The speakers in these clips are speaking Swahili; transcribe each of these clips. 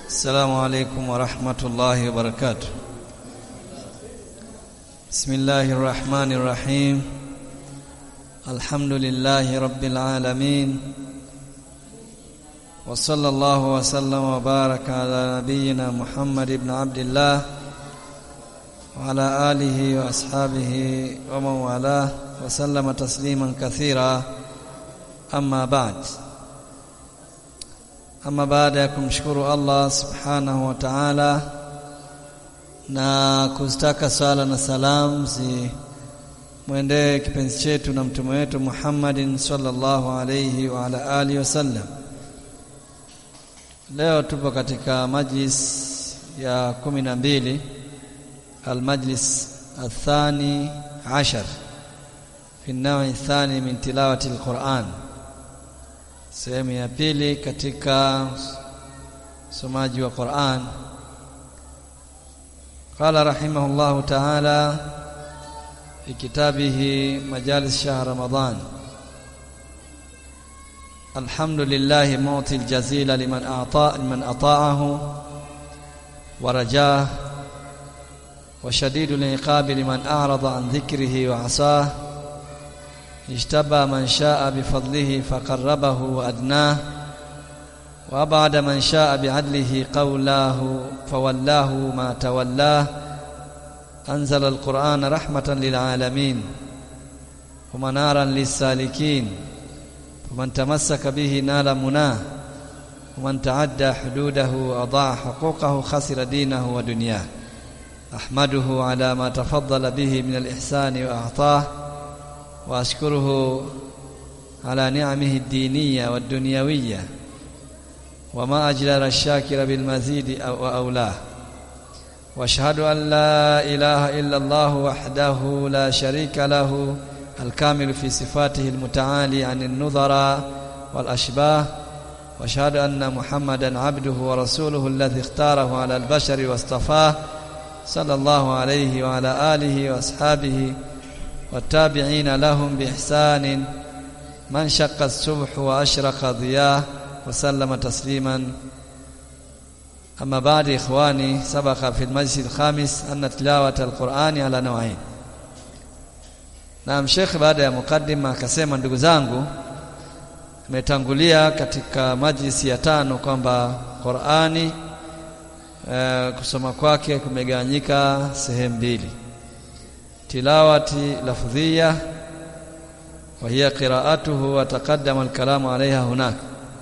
السلام عليكم ورحمة الله وبركاته بسم الله الرحمن الرحيم الحمد لله رب العالمين وصلى الله وسلم وبارك على نبينا محمد بن عبد الله وعلى آله وأصحابه ومن والاه وسلم تسليما كثيرا أما بعد ama baada ya kumshukuru Allah subhanahu wa ta'ala na kuzitaka sala na salam zi mwendee kipenzi chetu na mtume wetu Muhammadin sallallahu alayhi wa ala alihi wasallam leo tupo katika majlis ya kumi na mbili almajlis athani ashar fi nawi thani min tilawati alquran sehemu ya pili katika somaji wa Qur'an قال رحمه الله تعالى في كتابه مجالس شهر رمضان الحمد لله معطي الجزيل لمن أعطى لمن أطاعه ورجاه وشديد العقاب لمن أعرض عن ذكره وعصاه اجتبى من شاء بفضله فقربه وأدناه وأبعد من شاء بعدله قولاه فولاه ما تولاه أنزل القرآن رحمة للعالمين ومنارا للسالكين ومن تمسك به نال مناه ومن تعدى حدوده وأضاع حقوقه خسر دينه ودنياه أحمده على ما تفضل به من الإحسان وأعطاه واشكره على نعمه الدينيه والدنيويه وما اجلر الشاكر بالمزيد واولاه واشهد ان لا اله الا الله وحده لا شريك له الكامل في صفاته المتعالي عن النظراء والاشباه واشهد ان محمدا عبده ورسوله الذي اختاره على البشر واصطفاه صلى الله عليه وعلى اله واصحابه والتابعين لهم بإحسان من شق الصبح وأشرق ضياه وسلم تسليما أما بعد إخواني سبق في المجلس الخامس أن تلاوة القرآن على نوعين Naam Sheikh baada ya mukaddima akasema ndugu zangu imetangulia katika majlisi ya tano kwamba Qur'ani e, kusoma kwake kumegawanyika sehemu mbili tilawati lafdhiyya wa hiya qira'atuhu wa taqaddama al-kalamu 'alayha hunak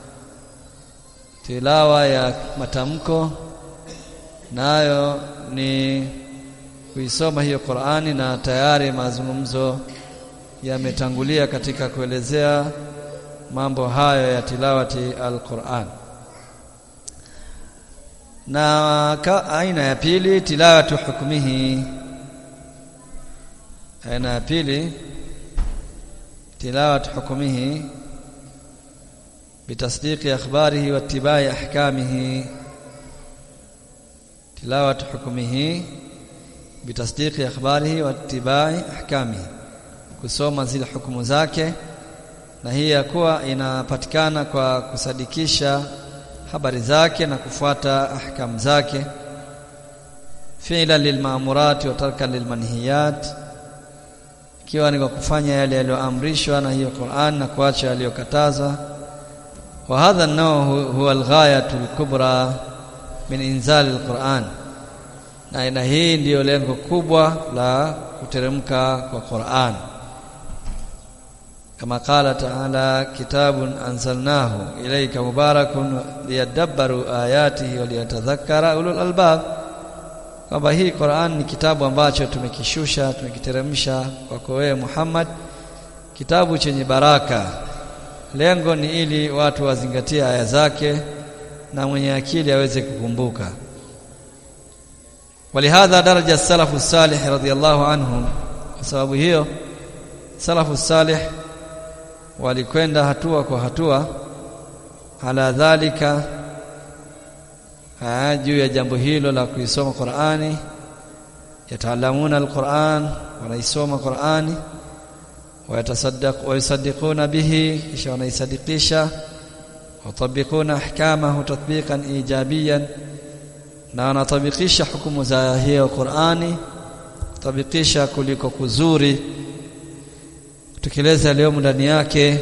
tilawa ya matamko nayo ni kuisoma hiyo Qur'ani na tayari mazungumzo yametangulia katika kuelezea mambo hayo ya tilawati al-Qur'an na aina ya pili tilawatu hukmihi aina ya pili tilawat hukumihi bitasdiqi akhbarihi wa ittibai ahkamihi tilawat hukumihi bitasdiqi akhbarihi wa ittibai ahkamihi kusoma zile hukumu zake na hii ya kuwa inapatikana kwa kusadikisha habari zake na kufuata ahkam zake fi'lan lilma'murat wa tarkan lilmanhiyat ikiwa ni kwa kufanya yale yaliyoamrishwa na hiyo Qur'an na kuacha yaliyokatazwa wa hadha an-naw huwa al-ghayatu al-kubra min inzal al-Qur'an na aina hii ndiyo lengo kubwa la kuteremka kwa Qur'an kama qala ta'ala kitabun anzalnahu ilayka mubarakun liyadabbaru ayatihi wa liyatadhakkara ulul albab kwamba hii Qur'an ni kitabu ambacho tumekishusha tumekiteremsha kwako wewe Muhammad kitabu chenye baraka lengo ni ili watu wazingatie aya zake na mwenye akili aweze kukumbuka walihadha daraja salafu salih radhiyallahu anhum kwa sababu hiyo salafu salih walikwenda hatua kwa hatua ala dhalika juu ya jambo hilo la kuisoma Qur'ani yataalamuna alquran wanaisoma Qur'ani wayatasaddaq wayasaddiquna bihi kisha wanaisadikisha ويطبقون احكامه تطبيقا ايجابيا na wanatabikisha hukumu za hiyo Qur'ani kutabikisha kuliko kuzuri kutekeleza leo ndani yake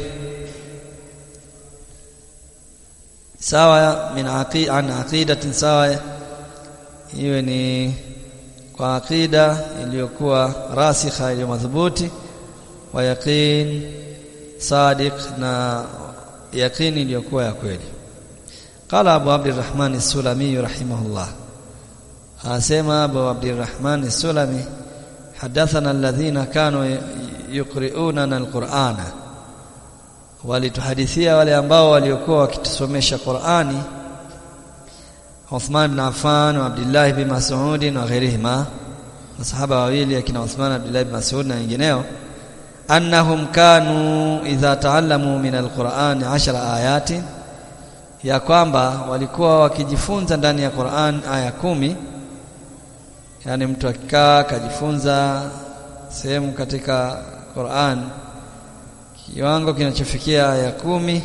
sawa min aqi an aqidatin sawa iwe ni kwa aqida iliyokuwa rasikha iliyo madhubuti wa yaqin sadiq na yaqini iliyokuwa ya kweli qala abu abdurrahman as-sulami rahimahullah asema abu abdurrahman as-sulami hadathana alladhina kanu yuqri'una al-qur'ana walituhadithia wale ambao waliokuwa wakitusomesha Qur'ani Uthman ibn Affan wa Abdullah ibn Mas'ud na ghairihima masahaba wawili akina Uthman Abdullah ibn Mas'ud na wengineo annahum kanu idha taallamu min alquran 10 ayati ya kwamba walikuwa wakijifunza ndani ya Qur'an aya kumi yani mtu akikaa akajifunza sehemu katika Qur'an kiwango kinachofikia aya kumi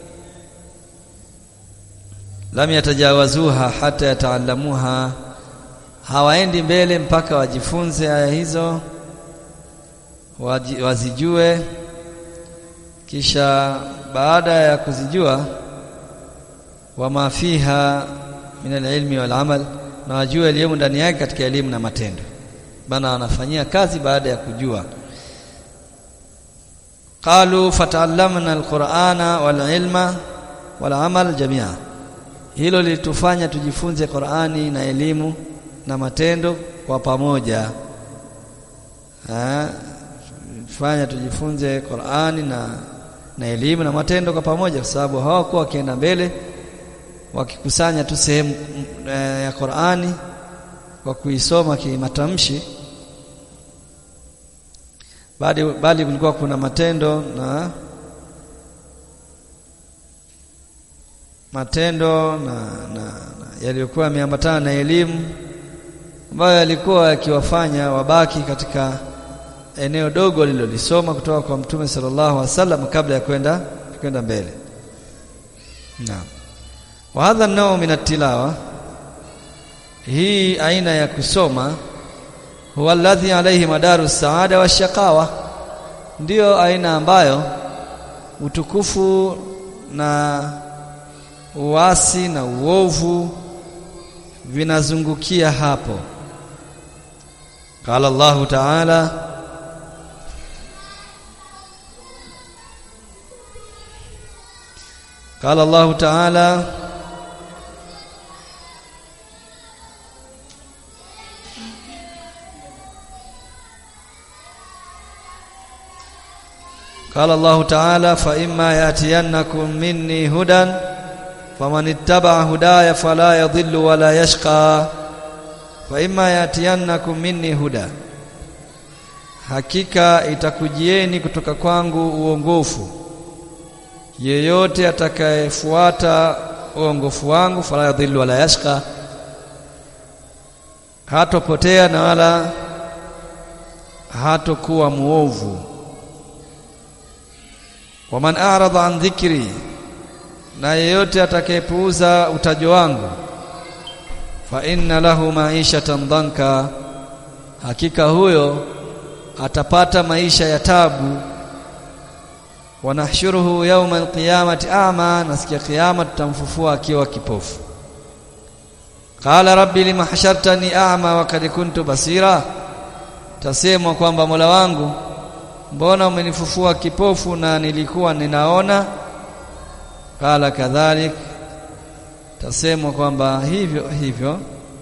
lam yatajawazuha hata yataallamuha hawaendi mbele mpaka wajifunze aya hizo wazijue kisha baada ya kuzijua wama fiha min alilmi wal amal na wajue elimu ndani yake katika elimu na matendo bana wanafanyia kazi baada ya kujua qalu fata'allamna alqur'ana wal ilma wal amal jami'a hilo lilitufanya tujifunze Qur'ani na elimu na matendo kwa pamoja fanya tujifunze Qur'ani na na elimu na matendo kwa pamoja kwa sababu hawakuwa wakienda mbele wakikusanya tu sehemu e, ya Qur'ani kwa kuisoma kimatamshi bali bali kulikuwa kuna matendo na matendo na, na, na yaliyokuwa yameambatana na elimu ambayo yalikuwa yakiwafanya wabaki katika eneo dogo lilolisoma kutoka kwa Mtume sallallahu alaihi wasallam kabla ya kwenda kwenda mbele. Naam. Wa hadha an min at-tilawa hii aina ya kusoma huwa alladhi alayhi madaru saada wa shaqawa ndiyo aina ambayo utukufu na uasi na uovu vinazungukia hapo qala Allahu ta'ala قال الله تعالى قال الله تعالى فإما يأتينكم مني هدى فمن اتبع هداي فلا يضل ولا يشقى فإما يأتينكم مني هدى hakika itakujieni kutoka kwangu uongofu yeyote atakayefuata uongofu wangu fala yadhillu wala yashqa hatopotea na wala hatokuwa muovu waman a'rada an dhikri na yeyote atakayepuuza utajo wangu fa inna lahu ma'ishatan dhanka hakika huyo atapata maisha ya tabu wanahshuruhu yawma alqiyamati a'ma nasikia kiyama tutamfufua akiwa kipofu qala rabbi lima hashartani a'ma wa kad kuntu basira tasemwa kwamba Mola wangu mbona umenifufua kipofu na nilikuwa ninaona qala kadhalik tasemwa kwamba hivyo hivyo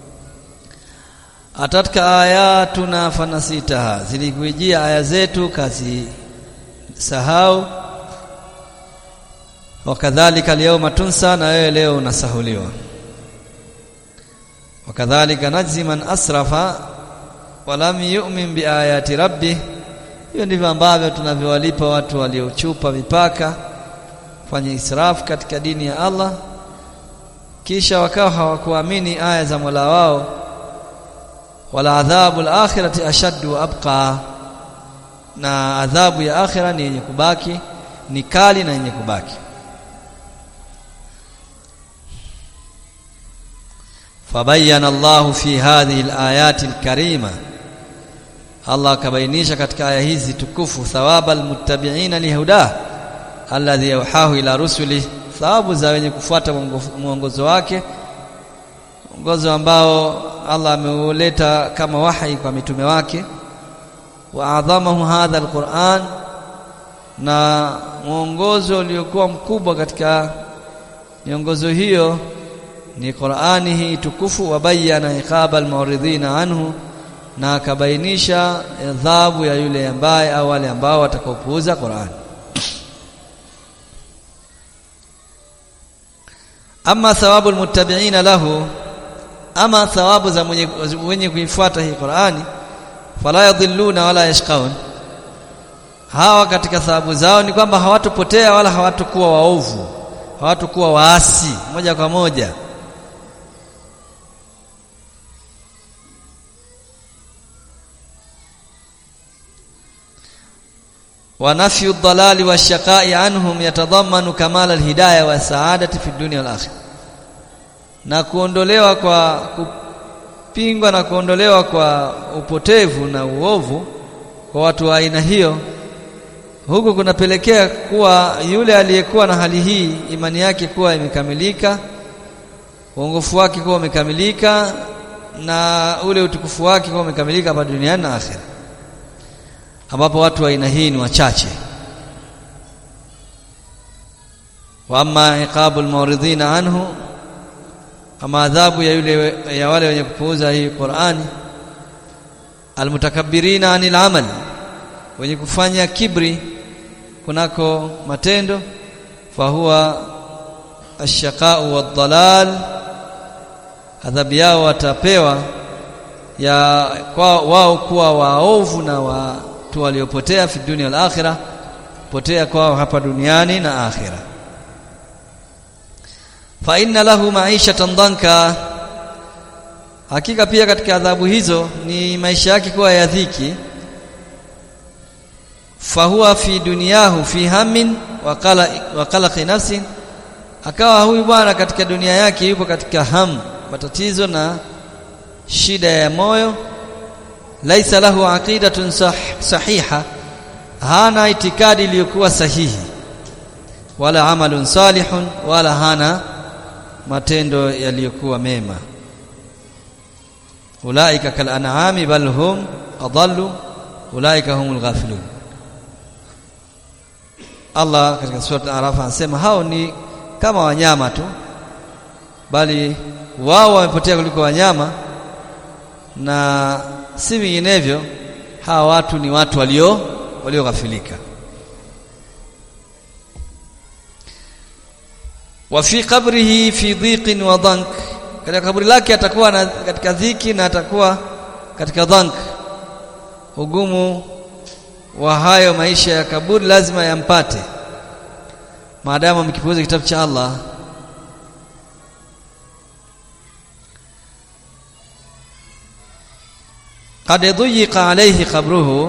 atatka ayatuna fanasitaha zilikujia aya zetu kazi sahau wakadhalika alyawma tunsa na wewe leo unasahuliwa wakadhalika najzi man asrafa walam yu'min biayati rabbi hiyo ndivyo ambavyo tunavyowalipa watu waliochupa mipaka fanya israfu katika dini ya Allah kisha wakawa hawakuamini aya za Mola wao wala adhabu al-akhirati ashaddu wa abqa na adhabu ya akhira ni yenye kubaki ni kali na yenye kubaki fabayyana Allahu fi hadhihi alayati alkarima Allah akabainisha katika aya hizi tukufu thawaba almuttabi'ina lihuda alladhi yauhahu ila rusuli thawabu za wenye kufuata mwongozo wake mwongozo ambao Allah ameuleta kama wahi kwa mitume wake wa adhamahu hadha alquran na mwongozo uliokuwa mkubwa katika miongozo hiyo ni Qur'ani hii tukufu wabayana iqaba almuridhina anhu na akabainisha adhabu ya yule ambaye au wale ambao watakaopuuza Qur'an ama thawabu almuttabi'ina lahu ama thawabu za mwenye, mwenye kuifuata hii Qur'ani fala yadhilluna wala yashqaun hawa katika thawabu zao ni kwamba hawatopotea wala hawatokuwa waovu hawatokuwa waasi moja kwa moja ونفي الضلال والشقاء عنهم يتضمن كمال الهدايه والسعاده في الدنيا والاخره na kuondolewa kwa kupingwa na kuondolewa kwa upotevu na uovu kwa watu wa aina hiyo huku kunapelekea kuwa yule aliyekuwa na hali hii imani yake kuwa imekamilika uongofu wake kuwa umekamilika na ule utukufu wake kuwa umekamilika hapa duniani na akhera ambapo watu wa aina hii ni wachache wa amma iqabul muridhina anhu ama adhabu ya yule ya wale wenye kupuuza hii Qur'ani almutakabbirina anil amal wenye kufanya kibri kunako matendo fahuwa ashaqau wadhalal adhabu yao watapewa ya kwa wao kuwa waovu na watu waliopotea fi dunia wal akhirah potea kwao hapa duniani na akhira fa inna lahu ma'ishatan dhanka hakika pia katika adhabu hizo ni maisha yake kuwa ya dhiki fahuwa fi duniyahu fi hammin wa qala wa qalaqi nafsin akawa huyu bwana katika dunia yake yupo katika ham matatizo na shida ya moyo laisa lahu aqidatun sah, sahiha hana itikadi iliyokuwa sahihi wala amalun salihun wala hana matendo yaliyokuwa mema ulaika kal an'ami bal hum adallu ulaika humul ghafilun Allah katika sura Al-Araf anasema hao ni kama wanyama tu bali wao wamepotea kuliko wanyama na si vinginevyo hawa watu ni watu walio walioghafilika wa fi qabrihi fi dhiqin wa dhank katika kaburi lake atakuwa na, katika dhiki na atakuwa katika dhank ugumu wa hayo maisha ya kaburi lazima yampate maadamu mkipuuza kitabu cha Allah qad dhuyiqa alayhi qabruhu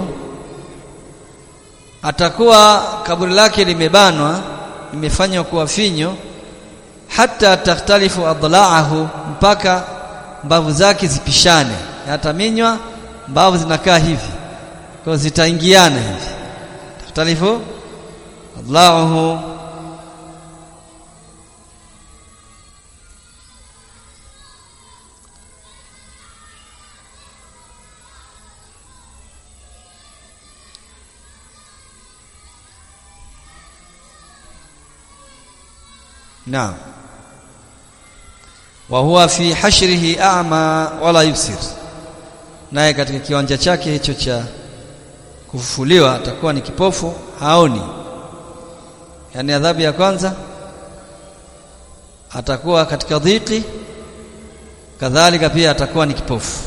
atakuwa kaburi lake limebanwa limefanywa kuwa finyo hata takhtalifu adlaahu mpaka mbavu zake zipishane ataminywa mbavu zinakaa hivi kwa zitaingiana hivi takhtalifu adlaahu Naam. Wa huwa fi hashrihi a'ma wala yubsir. Naye katika kiwanja chake hicho cha kufufuliwa atakuwa ni kipofu haoni. Yaani adhabu ya kwanza atakuwa katika dhiki kadhalika pia atakuwa ni kipofu.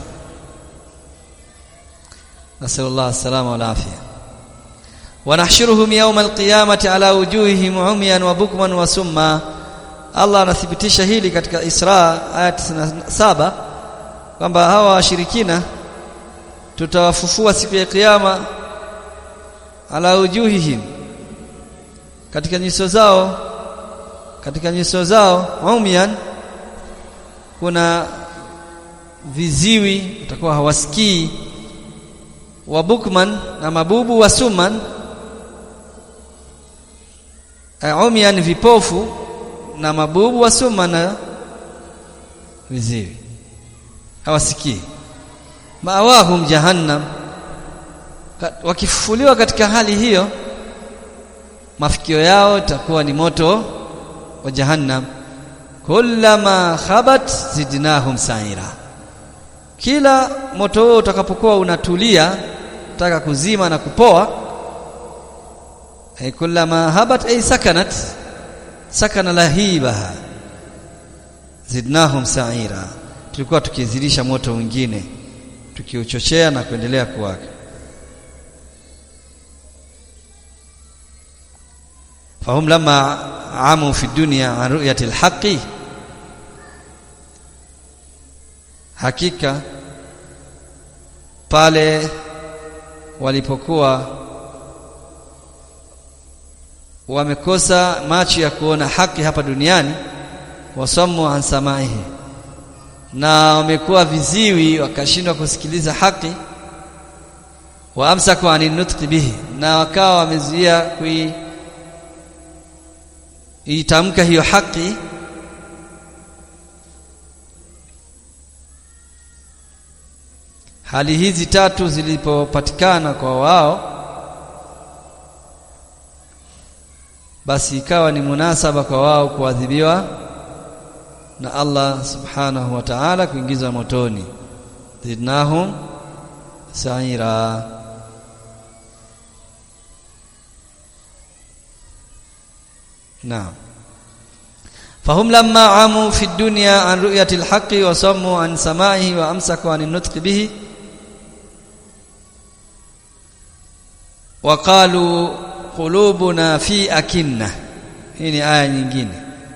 Nasallallahu salama wal afia. ونحشرهم يوم القيامة على وجوههم عميا وبكما وسما Allah anathibitisha hili katika Isra aya 97 kwamba hawa washirikina tutawafufua siku ya kiyama ala ujuhihim katika nyuso zao katika nyuso zao umyan kuna viziwi watakuwa hawasikii wa bukman na mabubu wa suman umyan vipofu na mabubu wa suman na viziwi hawasikii maawahum jahannam wakifufuliwa katika hali hiyo mafikio yao itakuwa ni moto wa jahannam kullama khabat zidnahum sa'ira kila moto huo utakapokuwa unatulia taka kuzima na kupoa ay kullama habat ay sakanat sakana lahibaha zidnahum sa'ira tulikuwa tukizidisha moto mwingine tukiuchochea na kuendelea kuwaka fahum lama amu fi dunya an ru'yati alhaqi hakika pale walipokuwa wamekosa macho ya kuona haki hapa duniani wasamu an samaihi na wamekuwa viziwi wakashindwa kusikiliza haki wa amsaku anin nutqi bihi na wakawa wamezuia kui itamka hiyo haki hali hizi tatu zilipopatikana kwa wao basi ikawa ni munasaba kwa wao kuadhibiwa na Allah subhanahu wa ta'ala kuingizwa motoni zidnahum sa'ira naam فهم لما عموا في الدنيا عن رؤية الحق وصموا عن سماعه وأمسكوا عن النطق به وقالوا قلوبنا في أكنة hii ni aya nyingine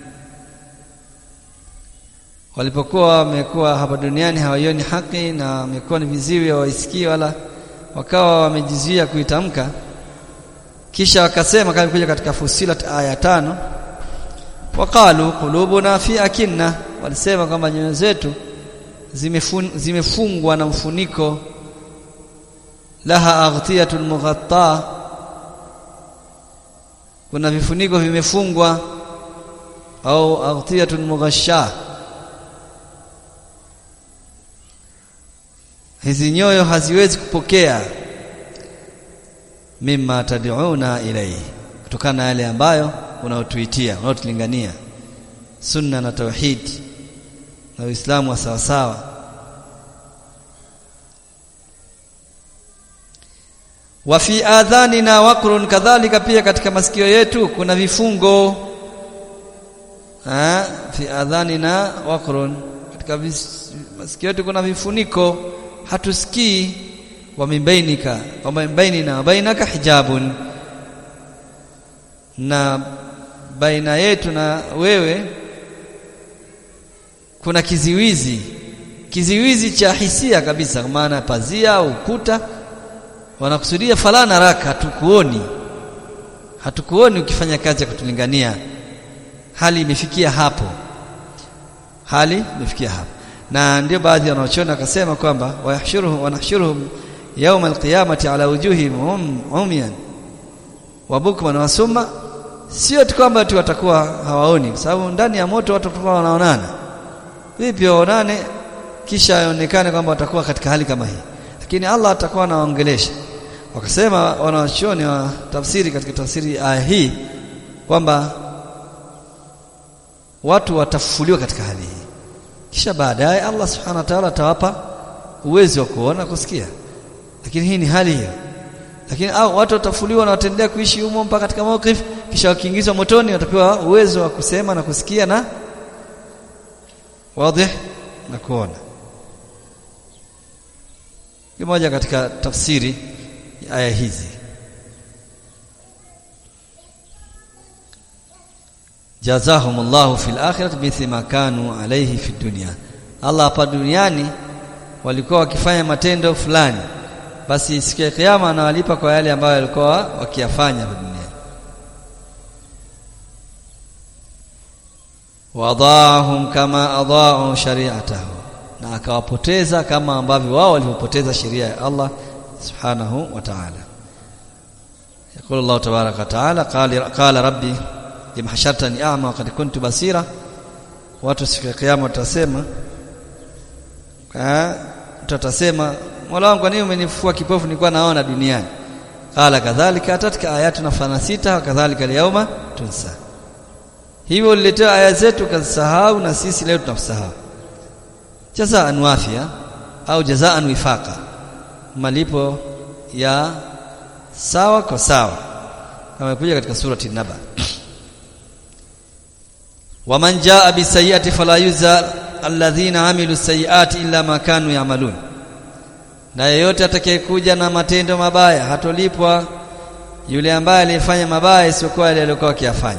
walipokuwa wamekuwa hapa duniani hawaioni haki na wamekuwa ni viziwi hawaisikii wala wakawa wamejizuia kuitamka kisha wakasema kama kuja katika Fusilat aya tano waqalu qulubuna fi akinna walisema kwamba nyoyo zetu zimefun, zimefungwa na mfuniko laha aghtiyatun mughatta kuna vifuniko vimefungwa au aghtiyatun mughasha hizi nyoyo haziwezi kupokea mimma tad'una ilayhi kutokana na yale ambayo unaotuitia unaotulingania sunna na tauhid na uislamu wa sawa sawa wa fi adhanina waqrun kadhalika pia katika masikio yetu kuna vifungo ha fi adhanina waqrun katika masikio yetu kuna vifuniko hatusikii wa mibainika wa bainina wa bainaka hijabun na baina yetu na wewe kuna kiziwizi kiziwizi cha hisia kabisa kwa maana pazia au ukuta wanakusudia falana raka hatukuoni hatukuoni ukifanya kazi ya kutulingania hali imefikia hapo hali imefikia hapo na ndio baadhi ya wanaochona wakasema kwamba wayahshuruhum wanahshuruhum yawm alqiyamati ala wujuhihim umyan wa bukman wa summa sio tu kwamba tu watakuwa hawaoni kwa sababu ndani ya moto watu watakuwa wanaonana vipi waonane kisha aonekane kwamba watakuwa katika hali kama hii lakini Allah atakuwa anawaongelesha wakasema wanawachuoni wa tafsiri katika tafsiri aya hii kwamba watu watafufuliwa katika hali hii kisha baadaye Allah subhanahu wa ta'ala atawapa uwezo wa kuona kusikia lakini hii ni hali hiyo lakini au watu watafuliwa na wataendelea kuishi humo mpaka katika mawqif kisha wakiingizwa motoni watapewa uwezo wa kusema na kusikia na wazi na kuona ni moja katika tafsiri ya aya hizi jazahumullahu fil akhirati mithli ma kanu alayhi fid dunya Allah hapa duniani walikuwa wakifanya matendo fulani basi siku ya kiyama anawalipa kwa yale ambayo walikuwa wakiyafanya hapa duniani wadahum kama adaa'u shari'atahu na akawapoteza kama ambavyo wao walivyopoteza sheria ya Allah subhanahu wa ta'ala يقول الله تبارك وتعالى قال قال ربي لما حشرتني اعمى وقد كنت بصيرا watu siku ya kiyama watasema tutasema Mola wangu kwa nini umenifua kipofu nilikuwa naona duniani qala kadhalika atatka ayatuna fanasita wa kadhalika alyawma tunsa hivyo uliletea aya zetu kazisahau na sisi leo tunakusahau jazaan wafia au jazaan wifaqa malipo ya sawa kwa sawa kama imekuja katika surati naba waman jaa bisayiati fala yuza alladhina amilu sayiati illa ma kanu yamalun na yeyote atakayekuja na matendo mabaya hatolipwa yule ambaye alifanya mabaya isiyokuwa yale aliyokuwa akiyafanya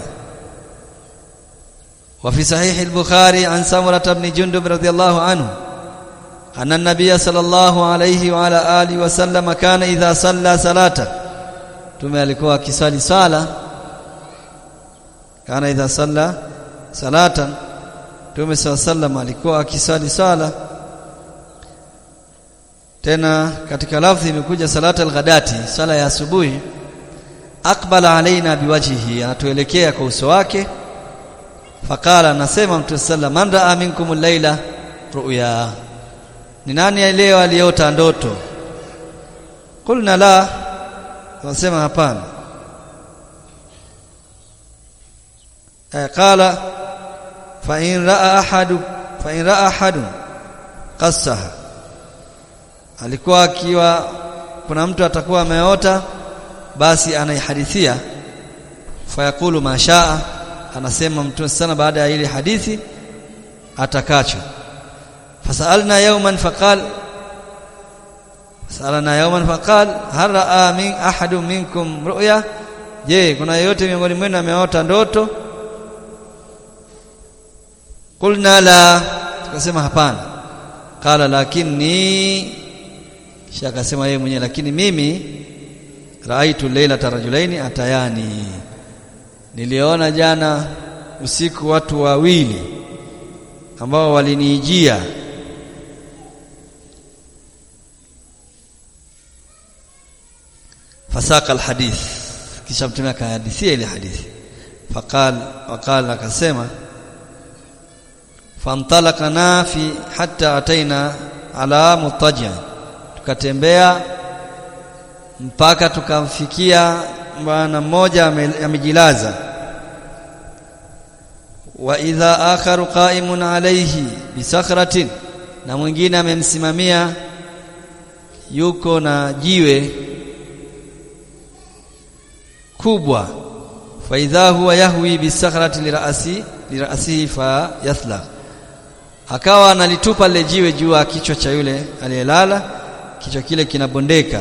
وفي صحيح البخاري عن سمرة بن جندب رضي الله عنه أن النبي صلى الله عليه وعلى آله وسلم كان إذا صلى صلاة tume alikuwa akisali sala kana idha salla salatan tume sallam alikuwa akisali sala tena katika lafzi imekuja salata al-ghadati sala ya asubuhi aqbala alaina biwajhihi anatuelekea kwa uso wake faqala anasema mtu sallam man raa minkum al-laila ru'ya ni nani leo aliota ndoto qulna la wasema hapana eh qala fa in raa ahadu fa in raa ahadun qassaha alikuwa akiwa kuna mtu atakuwa ameota basi anaihadithia fayakulu mashaa anasema mtume sana baada ya ile hadithi atakacho fasalna yawman faqal fasalna yawman faqal hal raa min ahadu minkum ru'ya je kuna yeyote miongoni mwenu ameota ndoto qulna la tukasema hapana qala lakini kisha akasema yeye mwenyewe lakini mimi raaitu leila tarajulaini atayani niliona jana usiku watu wawili ambao walinijia fasaka alhadith kisha mtume akahadithia ile hadithi faqal waqala akasema famtalaqana fi hatta ataina ala mutaja tukatembea mpaka tukamfikia bwana mmoja amejilaza wa idha akharu qa'imun alayhi bisakhratin na mwingine amemsimamia yuko na jiwe kubwa fa idha huwa yahwi bisakhrati lirasi lirasihi fa yathla akawa analitupa lile jiwe juu ya kichwa cha yule aliyelala kichwa kile kinabondeka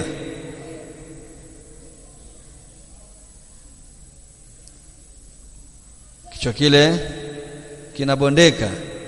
kichwa kile kinabondeka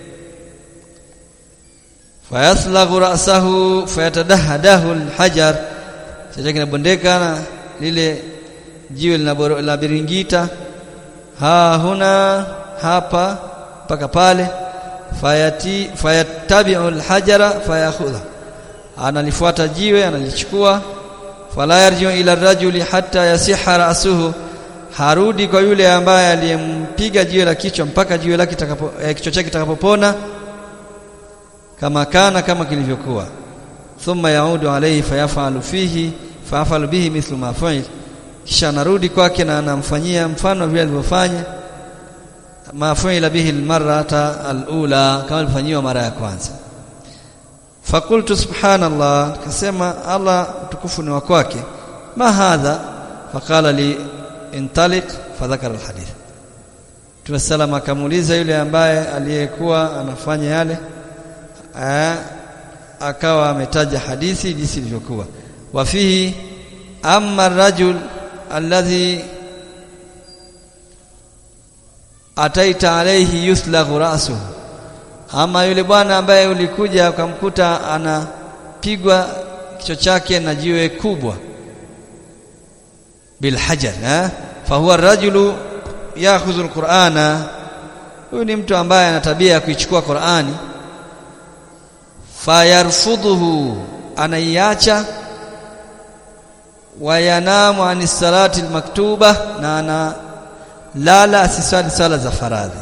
fayaslaghu ra'sahu fayatadahadahu alhajar kichwa kinabondeka na lile jiwe linabiringita ha huna hapa mpaka pale fayati fayattabi'u alhajara fayakhudha analifuata jiwe analichukua fala yarji'u ila rajuli hatta yasiha ra'suhu harudi kwa yule ambaye aliyempiga jiwe la kichwa mpaka jiwe lake kitakapo eh, kichwa chake kitakapopona kama kana kama kilivyokuwa thumma yaudu alayhi fayafalu fihi fayafalu bihi mithlu ma fa'il kisha anarudi kwake na anamfanyia mfano vile alivyofanya ma fa'ila bihi almarrata alula kama alifanyiwa mara ya kwanza fakultu subhanallah kasema Allah tukufu ni wa kwake ma hadha faqala li intaliq fadhakara alhadith Tuwasalam akamuuliza yule ambaye aliyekuwa anafanya yale aa, akawa ametaja hadithi jinsi ilivyokuwa wafihi amma rajul alladhi ataita alayhi yuslaghu ra'suhu ama yule bwana ambaye ulikuja ukamkuta anapigwa kichwa chake na jiwe kubwa bilhajar eh fahuwa rajulu yakhudhu alqur'ana huyu ni mtu ambaye ana tabia ya kuichukua Qur'ani fayarfudhuhu anaiacha wayanamu ani salati almaktuba na ana lala asiswali sala za faradhi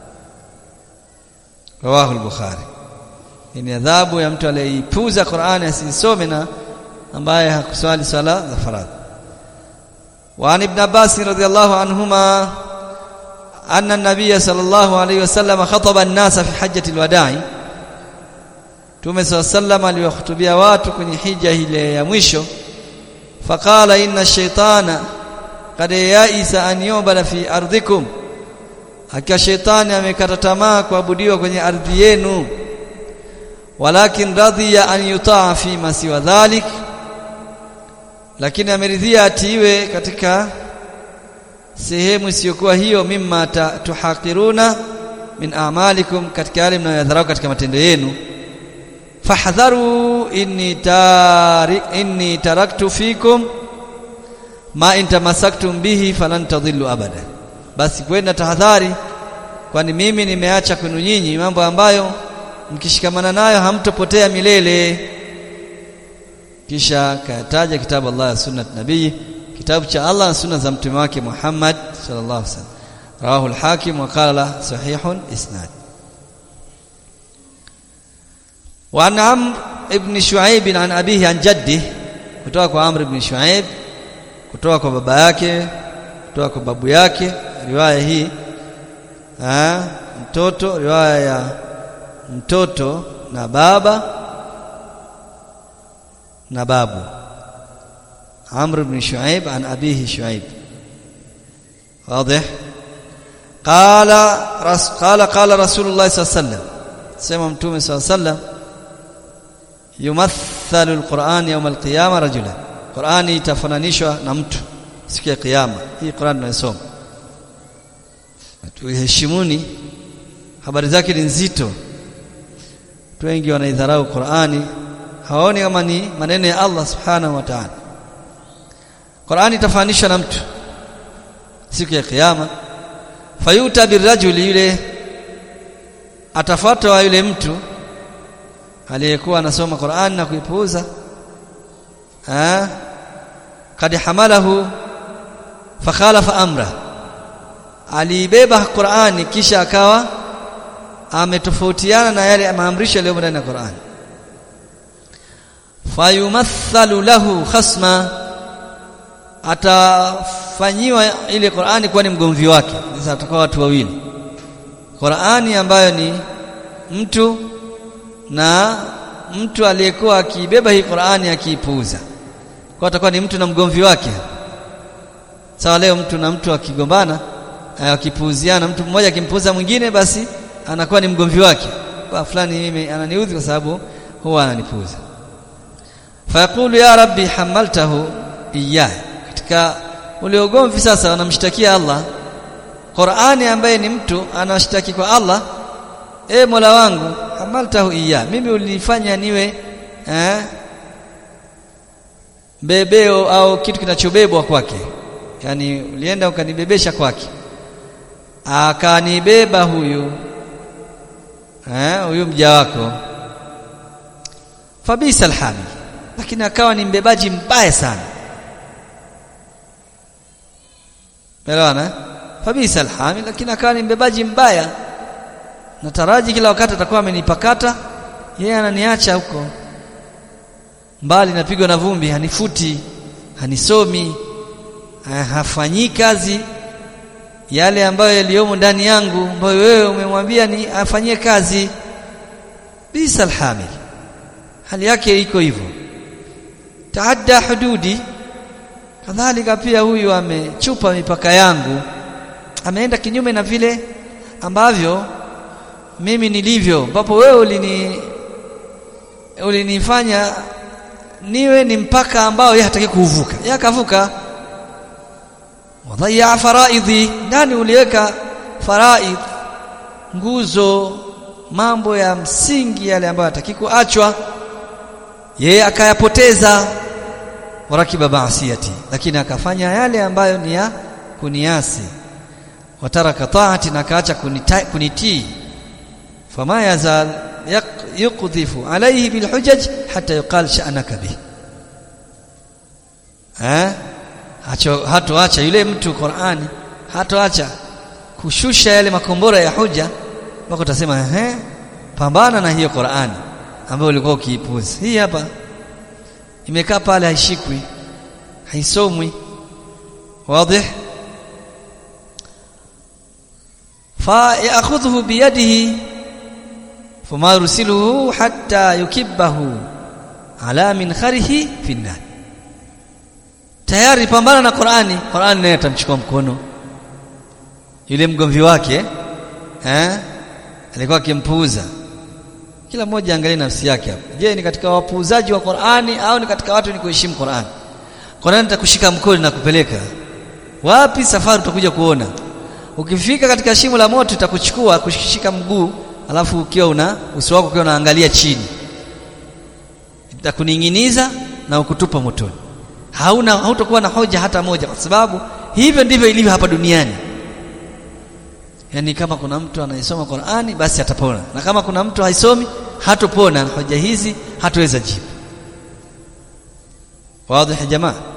rawahu al-bukhari ni adhabu ya mtu aliyeipuza Qur'ani asisome na ambaye hakuswali sala za faradhi وعن ابن عباس رضي الله عنهما أن النبي صلى الله عليه وسلم خطب الناس في حجة الوداع Mtume صلى الله عليه وسلم aliwahutubia watu kwenye hija ile ya mwisho faqala inna ash-shaytana qad ya'isa an yu'bada fi ardikum hakika shetani amekata tamaa kuabudiwa kwenye ardhi yenu walakin radhiya an yutaa fi ma siwa dhalik lakini ameridhia atiiwe katika sehemu isiyokuwa hiyo mimma tuhaqiruna min a'malikum katika yale mnayodharau katika matendo yenu fahdharu inni tari inni taraktu fikum ma in tamassaktum bihi falan tadhillu abada basi kwenda tahadhari kwani mimi nimeacha kwenu nyinyi mambo ambayo mkishikamana nayo hamtopotea milele kisha kataja kitabu Allah ya sunnat nabii kitabu cha Allah na sunna za mtume wake Muhammad sallallahu alaihi wasallam rawahu al-hakim wa qala sahihun isnad wa an amr ibn shuaib an abihi an jaddi kutoka kwa amr ibn shuaib kutoka kwa baba yake kutoka kwa babu yake riwaya hii ha, mtoto riwaya ya mtoto na baba na babu Amr ibn Shuaib an abihi Shuaib واضح قال رس قال قال رسول الله صلى الله عليه وسلم سمع متوم صلى الله عليه وسلم يمثل القرآن يوم القيامة رجلا قرآن itafananishwa na mtu siku ya kiyama hii Qur'an tunayosoma tuheshimuni habari zake ni nzito watu wengi wanaidharau Qur'ani hawaoni kama ni maneno ya Allah subhanahu wa ta'ala Qur'ani itafanishwa na mtu siku ya kiyama fayuta birajuli yule atafuatwa yule mtu aliyekuwa anasoma Qur'an na kuipuuza ah kad hamalahu fakhalafa amra aliibeba Qur'ani kisha akawa ametofautiana na yale maamrisho yaliyo ndani ya Qur'an fayumathalu lahu khasma atafanyiwa ile Qur'ani kuwa ni mgomvi wake sasa atakuwa watu wawili Qur'ani ambayo ni mtu na mtu aliyekuwa akibeba hii Qur'ani akiipuuza kwa atakuwa ni mtu na mgomvi wake sawa leo mtu na mtu akigombana akipuuziana mtu mmoja akimpuuza mwingine basi anakuwa ni mgomvi wake kwa fulani mimi ananiudhi kwa sababu huwa ananipuuza fayaqulu ya rabbi hamaltahu iyah katika ule ugomvi sasa wanamshtakia Allah Qur'ani ambaye ni mtu anashtaki kwa Allah e Mola wangu hamaltahu iyah mimi ulinifanya niwe eh bebeo au kitu kinachobebwa kwake yani ulienda ukanibebesha kwake akanibeba huyu eh huyu mja wako fabisa alhamil lakini akawa ni mbebaji mbaya sana Elewana fabisa alhamil lakini akawa ni mbebaji mbaya nataraji kila wakati atakuwa amenipakata yeye ananiacha huko mbali napigwa na vumbi hanifuti hanisomi hafanyi kazi yale ambayo yaliyomo ndani yangu ambayo wewe umemwambia ni afanyie kazi bisa alhamil hali yake iko hivyo taadda hududi kadhalika pia huyu amechupa mipaka yangu ameenda kinyume na vile ambavyo mimi nilivyo ambapo wewe ulini ulinifanya niwe ni mpaka ambao yeye hataki kuvuka yeye akavuka wadhaya faraidhi ndani uliweka faraid nguzo mambo ya msingi yale ambayo hataki kuachwa yeye akayapoteza warakiba baasiyati lakini akafanya yale ambayo ni ya kuniasi wataraka taati na kaacha kunitii fama yazal yuqdhifu alayhi bilhujaj hatta yuqal sha'naka bih eh hacho hatoacha yule mtu Qur'ani hatoacha kushusha yale makombora ya hoja mpaka utasema ehe pambana na hiyo Qur'ani ambayo ulikuwa ukiipuza hii hapa imekaa pale haishikwi haisomwi wazi fa ya'khudhu biyadihi fama yursiluhu hatta yukibbahu ala minkharihi fi nar tayari pambana na Qur'ani Qur'ani naye atamchukua mkono yule mgomvi wake eh alikuwa akimpuuza kila mmoja angalie nafsi yake hapo je ni katika wapuuzaji wa Qur'ani au ni katika watu ni kuheshimu Qur'ani Qur'ani itakushika mkono na kupeleka wapi safari utakuja kuona ukifika katika shimo la moto itakuchukua kushika mguu alafu ukiwa una uso wako ukiwa unaangalia chini itakuninginiza na ukutupa motoni hauna hautakuwa na hoja hata moja kwa sababu hivyo ndivyo ilivyo hapa duniani yani kama kuna mtu anayesoma Qur'ani basi atapona na kama kuna mtu haisomi hatopona hoja hizi hataweza jibu wazi jamaa